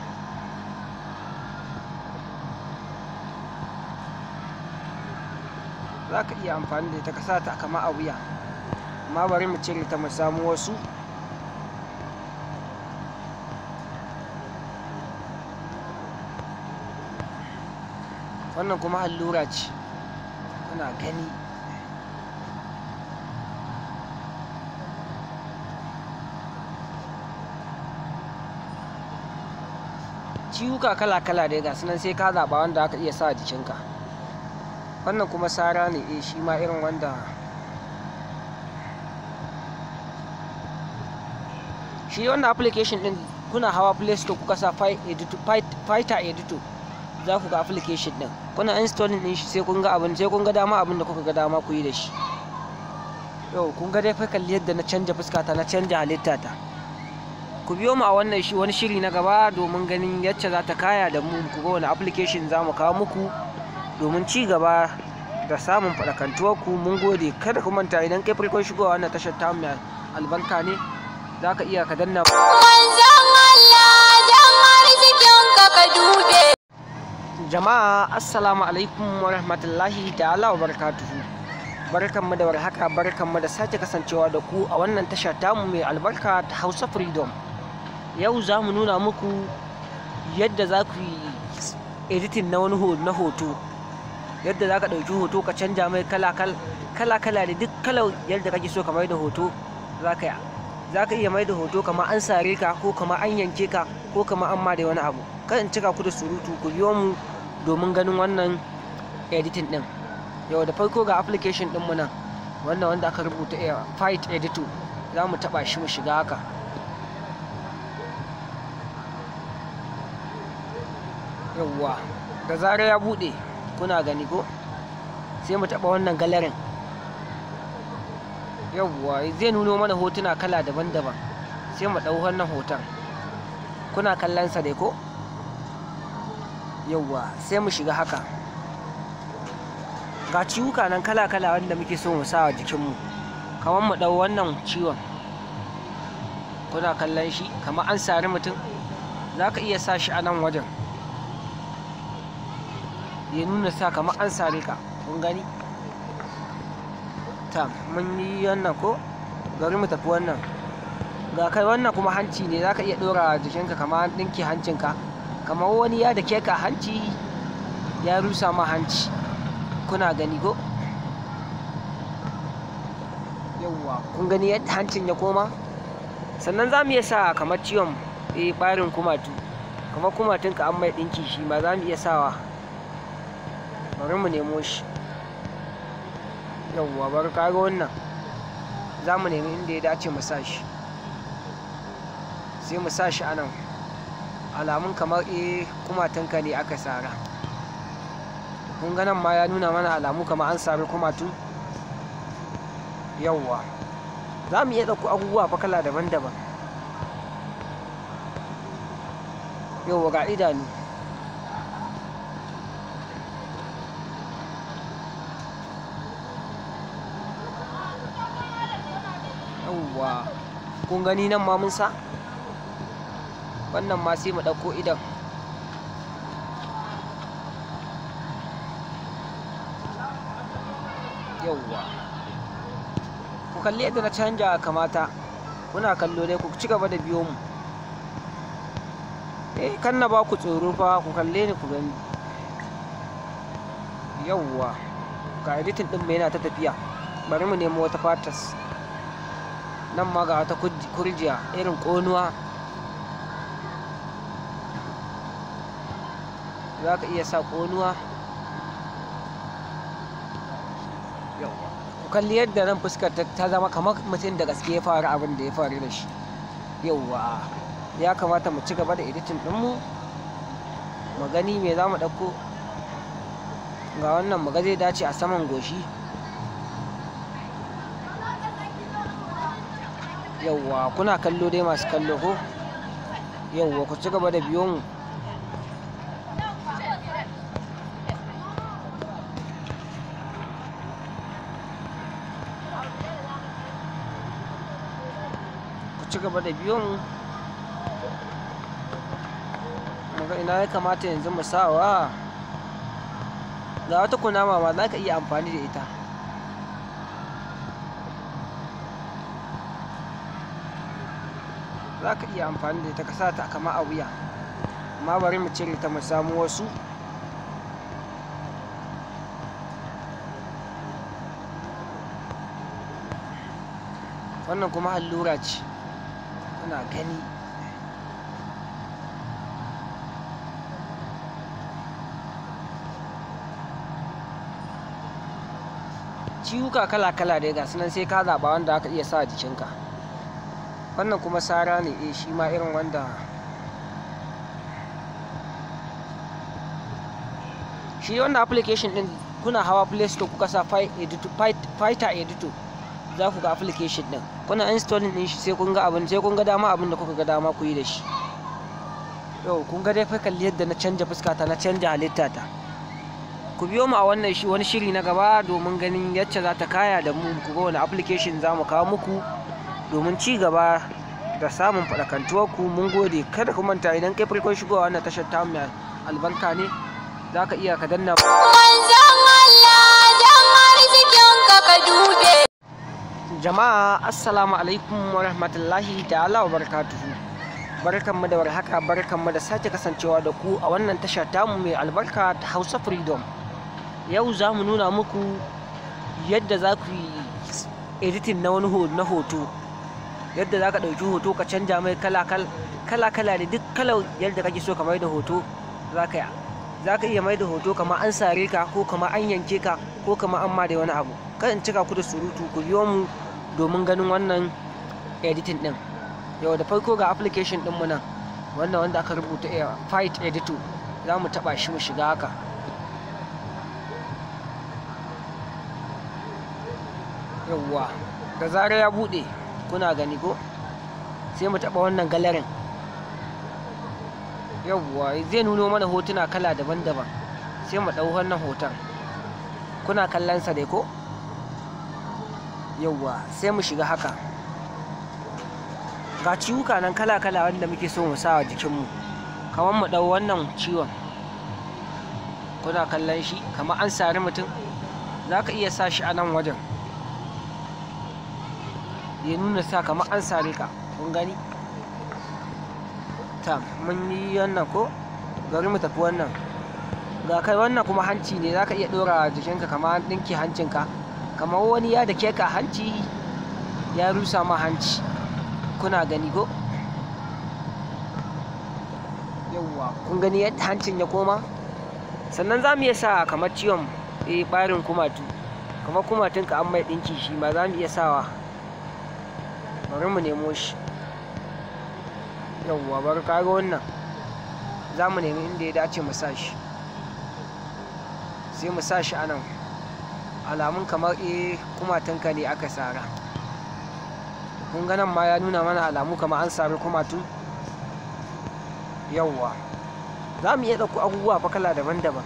za ka iya amfani da ita ka sa ta kama a wuya amma bari mu cire ta mu samu wasu wannan kuma allura ce kuna gani ciwuka kala-kala dai ga sunan sai ka zaɓa wanda aka iya sa a jikinka wannan kuma sara ne eh shi ma irin wanda shi wannan application din kuna hawa play store kuka sa fighter editor za ku ga application din kuna installing din shi sai kun ga abin sai kun ga dama abin da kuka ga dama ku yi da shi yau kun ga dai fa kalli yadda na canja fuskata na canja halitta ta ku biyo mu a wannan shi wani shiri na gaba domin ganin yacce za ta kaya da mu ku ga wani application za mu kawo muku domin ci gaba da samun faɗakantuwar ku mun gode kada ku manta idan kai farkon shigowa wannan tashar ta mai albarka ne za ka iya ka danna Manzon Allah dan arzikinka ka dube. jama'a assalamu alaikum wa rahmatullahi ta'ala wa barakatuhu barkanmu da warhaka barkanmu da sake kasancewa da ku a wannan tasha tamu mai albarka ta hausa freedom yau za mu nuna muku yadda za ku yi editing na wani na hoto yadda za ka ɗauki hoto ka canja mai kala-kala da duk kalar yadda kake so ka mai da hoto za ka za ka iya mai da hoto kamar an sare ka ko kamar an yanke ka ko kamar an ma da wani abu kan in cika ku da surutu ku biyo mu domin ganin wannan editing din yau da farko ga application din mu nan wannan wanda aka rubuta a fight editor za mu taba shi mu shiga haka yawwa da zarar ya bude kuna gani ko sai mu taba wannan galerin yawwa zai nuno mana hotuna kala daban-daban sai mu ɗau wannan hoton kuna kallon sa dai ko yawwa sai mu shiga haka ga ciwuka nan kala-kala wanda muke so mu sa a jikinmu kamar mu ɗau wannan ciwon kuna kallon shi kamar an sari mutum za ka iya sa shi a nan wajen ya nuna sa kamar an sare ka kun gani ta mun yi wannan ko bari mu tafi wannan ga kai wannan kuma hanci ne za ka iya ɗora jikinka kamar ɗinki hancinka kamar wani ya da ka hanci ya rusa ma hanci kuna gani ko yawwa kun gani yadda hancin ya koma sannan za mu iya sa kamar ciwon eh ɓarin kumatu kamar kumatunka an mai ɗinki shi ma za mu iya sawa bari mu nemo shi yawwa bari kaga wannan za mu nemi inda ya dace mu sa shi sai mu sa shi a nan alamun kamar eh kumatunka ne aka sara kun ga nan ma ya nuna mana alamu kamar an sari kumatu yawwa za mu iya ɗauko abubuwa fa kala daban-daban yawwa ga idanu yawwa kun gani nan ma mun sa wannan ma sai mu ɗauko idan yauwa ku kalli yadda na canja kamata kuna kallo dai ku ci gaba da biyo mu eh kan na ba ku tsoro fa ku kalle ni ku gani yauwa ga editin din mu yana ta tafiya bari mu nemo wata fatas nan ma ga wata kurjiya irin ƙonuwa za ka iya sa ƙonuwa ku kalli yadda nan fuskar ta zama kamar mutum da gaske ya faru abin da ya faru da shi yauwa ya kamata mu ci gaba da editin ɗinmu mu gani me za mu ɗauko ga wannan mu ga zai dace a saman goshi yauwa kuna kallo dai masu kallo ko yauwa ku ci gaba da biyo mu ku ci gaba da biyo mu muga ina ya kamata yanzu mu sawa ga wata kunama ma za ka iya amfani da ita za ka iya amfani da ita ka sa ta kama a wuya amma bari mu cire ta mu samu wasu wannan kuma allura ce kuna gani ciwuka kala-kala dai ga sunan sai ka zaɓa wanda aka iya sa a jikinka wannan kuma sara ne eh shi ma irin wanda shi wannan application din kuna hawa play store kuka sa fighter editor za ku ga application din kuna installing din shi sai kun ga abin sai kun ga dama abin da kuka ga dama ku yi da shi yau kun ga dai fa kalli yadda na canja fuskata na canja halitta ta ku biyo mu a wannan shi wani shiri na gaba domin ganin yacce za ta kaya da mu ku ga wani application za mu kawo muku domin ci gaba da samun faɗakantuwar ku mun gode kada ku manta idan kai farkon shigowa wannan tashar ta mai albarka ne za ka iya ka danna Manzon Allah dan arzikinka ka dube. jama'a assalamu alaikum wa rahmatullahi ta'ala wa barakatuhu barkanmu da warhaka barkanmu da sake kasancewa da ku a wannan tasha tamu mai albarka ta hausa freedom yau za mu nuna muku yadda za ku yi editing na wani ho- na hoto yadda za ka ɗauki hoto ka canja mai kala kala da duk kalar yadda kake so ka mai da hoto za ka za ka iya mai da hoto kamar an sare ka ko kamar an yanke ka ko kamar an ma da wani abu kan in cika ku da surutu ku biyo mu domin ganin wannan editing din yau da farko ga application din mu nan wannan wanda aka rubuta a fight editor za mu taba shi mu shiga haka yawwa da zarar ya bude kuna gani ko sai mu taba wannan galerin yawwa zai nuno mana hotuna kala daban-daban sai mu ɗau wannan hoton kuna kallon sa dai ko yawwa sai mu shiga haka ga ciwuka nan kala-kala wanda muke so mu sa a jikinmu kamar mu ɗau wannan ciwon kuna kallon shi kamar an sari mutum za ka iya sa shi a nan wajen ya nuna sa kamar an sare ka kun gani ta mun yi wannan ko bari mu tafi wannan ga kai wannan kuma hanci ne za ka iya ɗora jikinka kamar an ɗinke hancinka kamar wani ya da ka hanci ya rusa ma hanci kuna gani ko yauwa kun gani yadda hancin ya koma sannan za mu iya sa kamar ciwon eh ɓarin kumatu kamar kumatunka an mai ɗinki shi ma za mu iya sawa bari mu nemo shi yauwa bari kaga wannan za mu nemi inda ya dace mu sa shi sai mu sa shi a nan alamun kamar eh kumatunka ne aka sara kun ga nan ma ya nuna mana alamu kamar an sari kumatu yauwa za mu iya ɗauko abubuwa fa kala daban-daban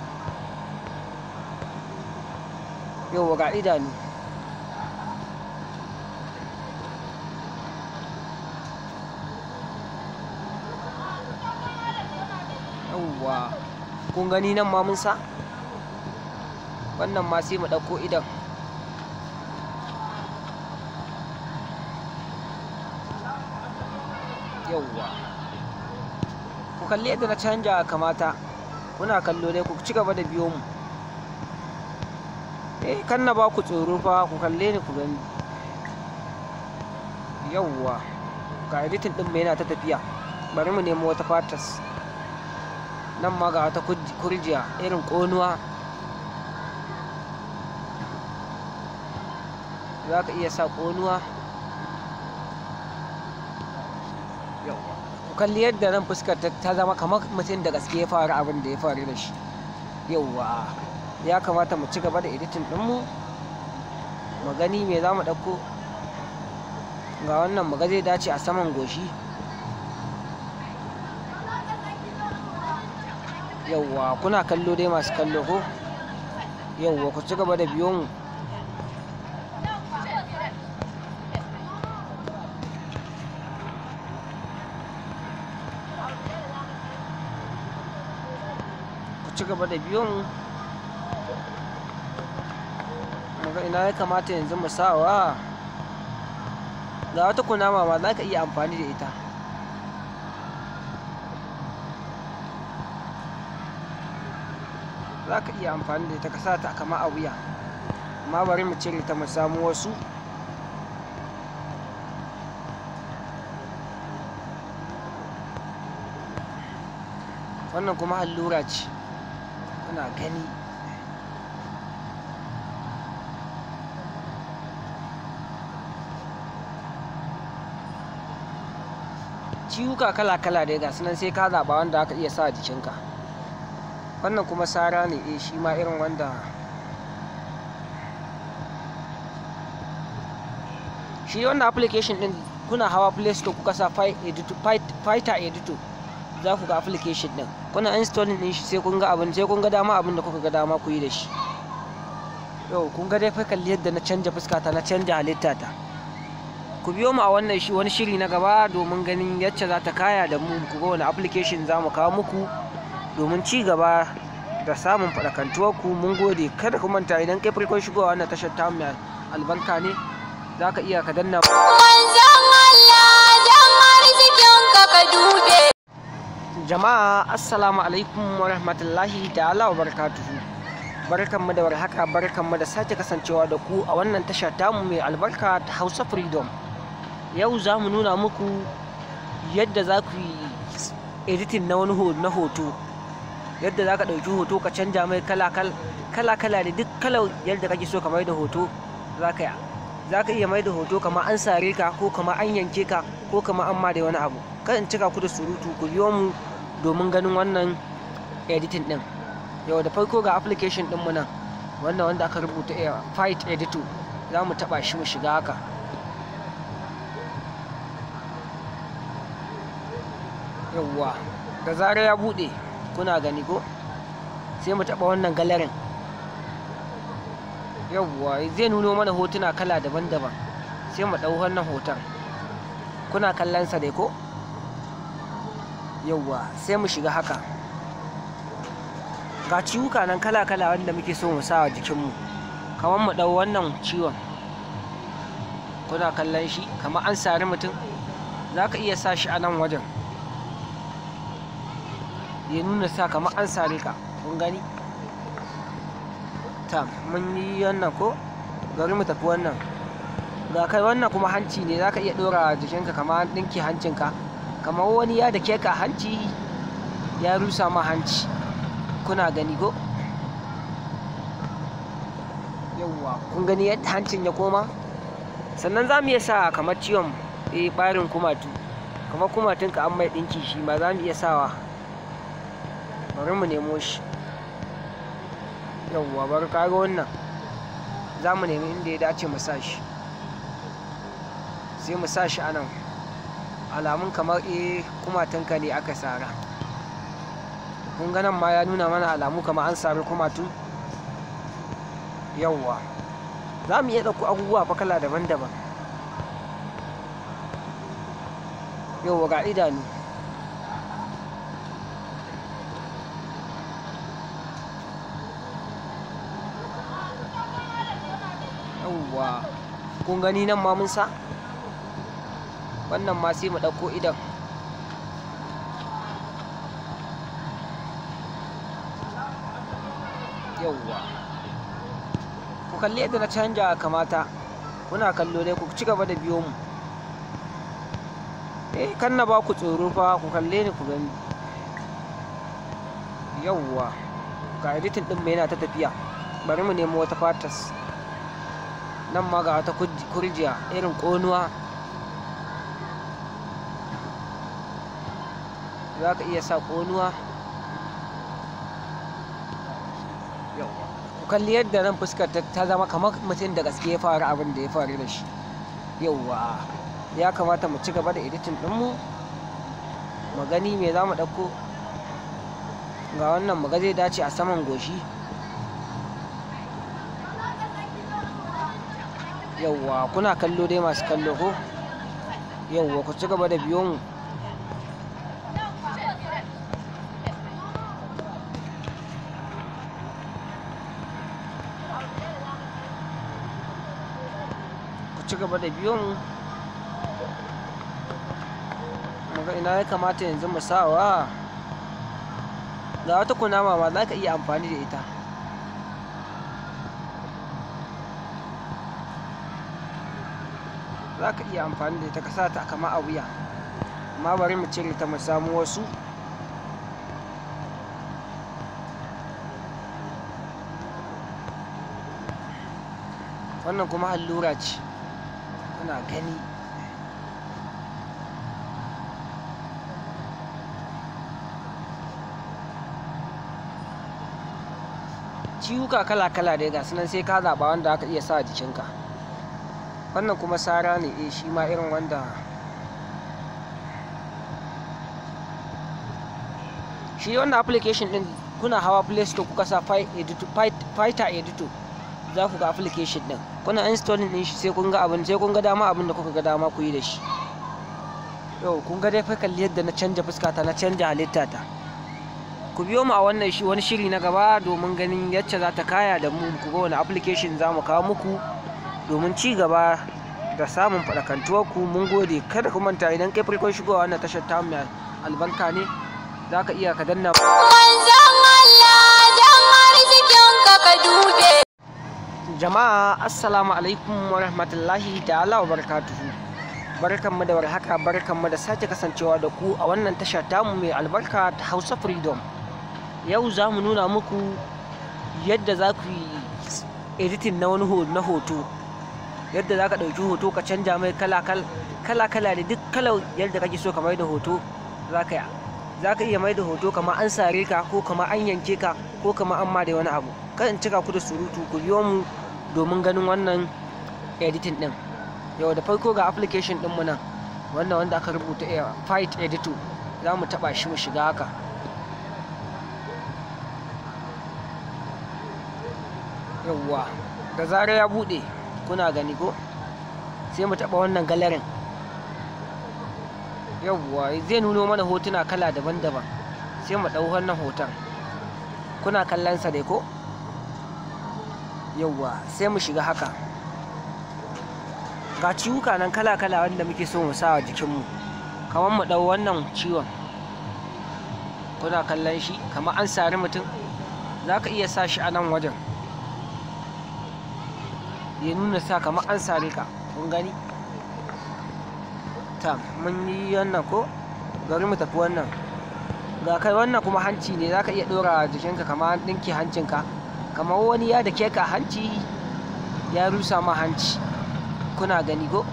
yauwa ga idanu yauwa kun gani nan ma mun sa wannan ma sai mu ɗauko idan yauwa ku kalli yadda na canja kamata kuna kallo dai ku ci gaba da biyo mu eh kan na ba ku tsoro fa ku kalle ni ku gani yauwa ga editing din mu yana ta tafiya bari mu nemo wata fatas nan ma ga wata kurjiya irin ƙonuwa za ka iya sa ƙonuwa ku kalli yadda nan fuskar ta zama kamar mutum da gaske ya faru abin da ya faru da shi yauwa ya kamata mu ci gaba da editing ɗinmu mu gani me za mu ɗauko ga wannan mu ga zai dace a saman goshi yauwa kuna kallo dai masu kallo ko yauwa ku ci gaba da biyo mu ku ci gaba da biyo mu muga ina ya kamata yanzu mu sawa ga wata kunama ma za ka iya amfani da ita za ka iya amfani da ita ka sa ta kama a wuya amma bari mu cire ta mu samu wasu wannan kuma allura ce kuna gani ciwuka kala-kala dai ga sunan sai ka zaɓa wanda aka iya sa a jikinka wannan kuma sara ne eh shi ma irin wanda shi wannan application din kuna hawa play store kuka sa fighter editor za ku ga application din kuna installing din shi sai kun ga abin sai kun ga dama abin da kuka ga dama ku yi da shi yau kun ga dai fa kalli yadda na canja fuskata na canja halitta ta ku biyo mu a wannan shi wani shiri na gaba domin ganin yacce za ta kaya da mu ku ga wani application za mu kawo muku domin ci gaba da samun faɗakantuwar ku mun gode kada ku manta idan kai farkon shigowa wannan tashar ta mai albarka ne za ka iya ka danna Manzon Allah dan arzikinka ka dube. jama'a assalamu alaikum wa rahmatullahi ta'ala wa barakatuhu barkanmu da warhaka barkanmu da sake kasancewa da ku a wannan tasha tamu mai albarka ta hausa freedom yau za mu nuna muku yadda za ku yi editing na wani ho- na hoto yadda za ka ɗauki hoto ka canja mai kala-kala da duk kalar yadda kake so ka mai da hoto za ka za ka iya mai da hoto kamar an sare ka ko kamar an yanke ka ko kamar an ma da wani abu kan in cika ku da surutu ku biyo mu domin ganin wannan editing din yau da farko ga application din mu nan wannan wanda aka rubuta eh, fight editor za mu taba shi mu shiga haka yawwa da zarar ya bude kuna gani ko sai mu taba wannan galerin yawwa zai nuno mana hotuna kala daban-daban sai mu ɗau wannan hoton kuna kallon sa dai ko yawwa sai mu shiga haka ga ciwuka nan kala-kala wanda muke so mu sa a jikinmu kamar mu ɗau wannan ciwon kuna kallon shi kamar an sari mutum za ka iya sa shi a nan wajen ya nuna sa kamar an sare ka kun gani ta mun yi wannan ko gari mu tafi wannan ga kai wannan kuma hanci ne za ka iya ɗora jikinka kamar an ɗinke hancinka kamar wani ya da ke ka hanci ya rusa ma hanci kuna gani ko yauwa kun gani yadda hancin ya koma sannan za mu iya sa kamar ciwon eh ɓarin kumatu kamar kumatunka an mai ɗinki shi ma za mu iya sawa bari mu nemo shi yauwa bari kaga wannan za mu nemi inda ya dace mu sa shi sai mu sa shi a nan alamun kamar eh kumatunka ne aka sara kun ga nan ma ya nuna mana alamu kamar an sari kumatu yauwa za mu iya ɗauko abubuwa fa kala daban-daban yauwa ga idanu yauwa kun gani nan ma mun sa wannan ma sai mu ɗauko idan yauwa ku kalli yadda na canja kamata kuna kallo dai ku ci gaba da biyo mu eh kan na ba ku tsoro fa ku kalle ni ku gani yauwa ga editing din mai yana ta tafiya bari mu nemo wata fatas nan ma ga wata kuj- kurjiya irin ƙonuwa za ka iya sa ƙonuwa yauwa ku kalli yadda nan fuskar ta ta zama kamar mutum da gaske ya faru abin da ya faru da shi yauwa ya kamata mu ci gaba da editing ɗinmu mu gani me za mu ɗauko ga wannan mu ga zai dace a saman goshi yauwa kuna kallo dai masu kallo ko yauwa ku ci gaba da biyo mu ku ci gaba da biyo mu muga ina ya kamata yanzu mu sawa ga wata kunama ma za ka iya amfani da ita za ka iya amfani da ita ka sa ta kama a wuya amma bari mu cire ta mu samu wasu wannan kuma allura ce kuna gani ciwuka kala-kala dai ga sunan sai ka zaɓa wanda aka iya sa a jikinka wannan kuma sara ne eh shi ma irin wanda shi wannan application din kuna hawa play store kuka sa Fi- editor- Fi- fighter editor za ku ga application din kuna installing din shi sai kun ga abin sai kun ga dama abin da kuka ga dama ku yi da shi yau kun ga dai fa kalli yadda na canja fuskata na canja halittata ku biyo mu a wannan shi wani shiri na gaba domin ganin yacce za ta kaya da mu ku ga wani application za mu kawo muku domin ci gaba da samun faɗakantuwar ku mun gode kada ku manta idan kai farkon shigowa wannan tashar ta mai albarka ne za ka iya ka danna Manzon Allah dan arzikinka ka dube. jama'a assalamu alaikum wa rahmatullahi ta'ala wa barakatuhu barkanmu da warhaka barkanmu da sake kasancewa da ku a wannan tasha tamu mai albarka ta hausa freedom yau za mu nuna muku yadda za ku yi editing na wani ho- na hoto yadda za ka ɗauki hoto ka canja mai kala-kala da duk kalar yadda kake so ka mai da hoto za ka yi za ka iya mai da hoto kamar an sare ka ko kamar an yanke ka ko kamar an ma da wani abu kan in cika ku da surutu ku biyo mu domin ganin wannan editing din yau da farko ga application din mu nan wannan wanda aka rubuta eh, fight editor za mu taba shi mu shiga haka yauwa da zarar ya bude kuna gani ko sai mu taba wannan galerin yauwa zai nuno mana hotuna kala daban-daban sai mu ɗau wannan hoton kuna kallon sa dai ko yauwa sai mu shiga haka ga ciwuka nan kala-kala wanda muke so mu sa a jikinmu kamar mu ɗau wannan ciwon kuna kallon shi kamar an sari mutum za ka iya sa shi a nan wajen ya nuna sa kamar an sare ka kun gani ta mun yi wannan ko gari mu tafi wannan ga kai wannan kuma hanci ne za ka iya ɗora jikinka kamar an ɗinke hancinka kamar wani ya da ke ka hanci ya rusa ma hanci kuna gani ko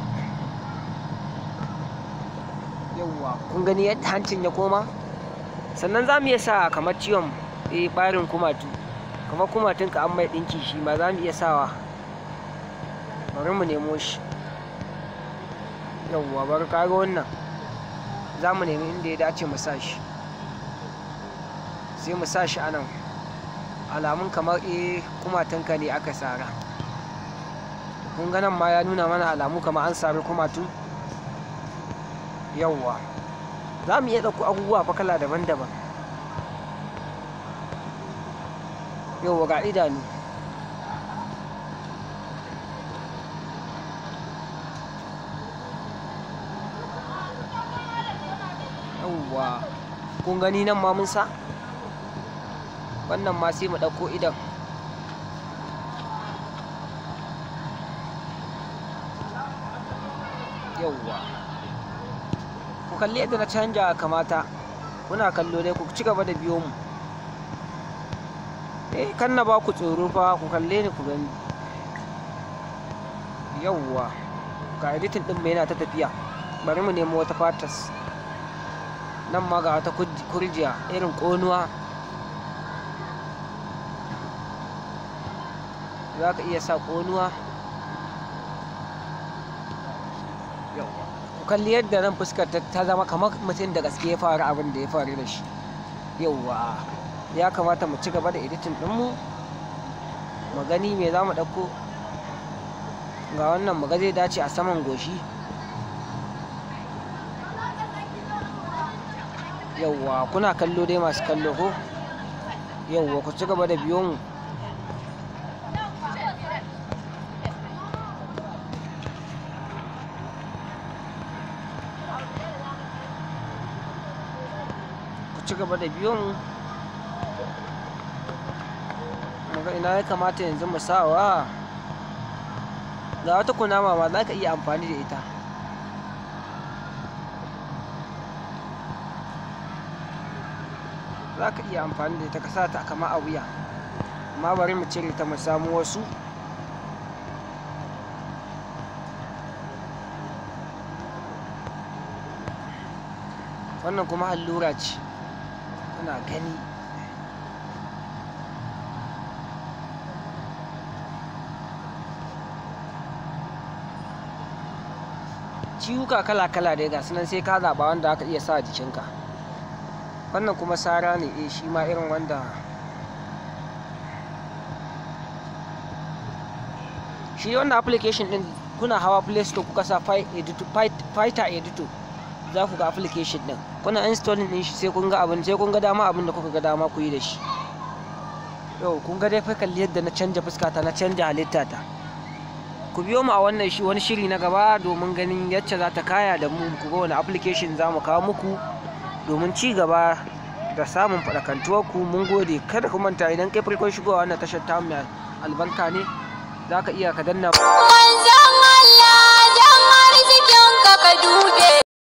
yauwa kun gani yadda hancin ya koma sannan za mu iya sa kamar ciwon eh ɓarin kumatu kamar kumatunka an mai ɗinki shi ma za mu iya sawa bari mu nemo shi yauwa bari kaga wannan za mu nemi inda ya dace mu sa shi sai mu sa shi a nan alamun kamar eh kumatunka ne aka sara kun ga nan ma ya nuna mana alamu kamar an sari kumatu yauwa za mu iya ɗauko abubuwa fa kala daban-daban yauwa ga idanu yauwa kun gani nan ma mun sa wannan ma sai mu ɗauko idan yauwa ku kalli yadda na canja kamata kuna kallo dai ku ci gaba da biyo mu eh kan na ba ku tsoro fa ku kalle ni ku gani yauwa ga editing din mai yana ta tafiya bari mu nemo wata fatas nan ma ga wata kuj- kurjiya irin ƙonuwa za ka iya sa ƙonuwa Yawwa. ku kalli yadda nan fuskar ta ta zama kamar mutum da gaske ya faru abin da ya faru da shi yauwa ya kamata mu ci gaba da editing ɗinmu mu gani me za mu ɗauko ga wannan mu ga zai dace a saman goshi yauwa kuna kallo dai masu kallo ko yauwa ku ci gaba da biyo mu ku ci gaba da biyo mu muga ina ya kamata yanzu mu sawa ga wata kunama ma za ka iya amfani da ita za ka iya amfani da ita ka sa ta kama a wuya amma bari mu cire ta mu samu wasu wannan kuma allura ce kuna gani ciwuka kala-kala dai ga sunan sai ka zaɓa wanda aka iya sa a jikinka wannan kuma sara ne eh shi ma irin wanda shi wannan application din kuna hawa play store kuka sa Fi- editor- Fi- fighter editor za ku ga application din kuna installing din shi sai kun ga abin sai kun ga dama abin da kuka ga dama ku yi da shi yau kun ga dai fa kalli yadda na canja fuskata na canja halitta ta ku biyo mu a wannan shi wani shiri na gaba domin ganin yacce za ta kaya da mu ku ga wani application za mu kawo muku domin ci gaba da samun faɗakantuwar ku mun gode kada ku manta idan kai farkon shigowa wannan tashar ta mai albarka ne za ka iya ka danna Kuma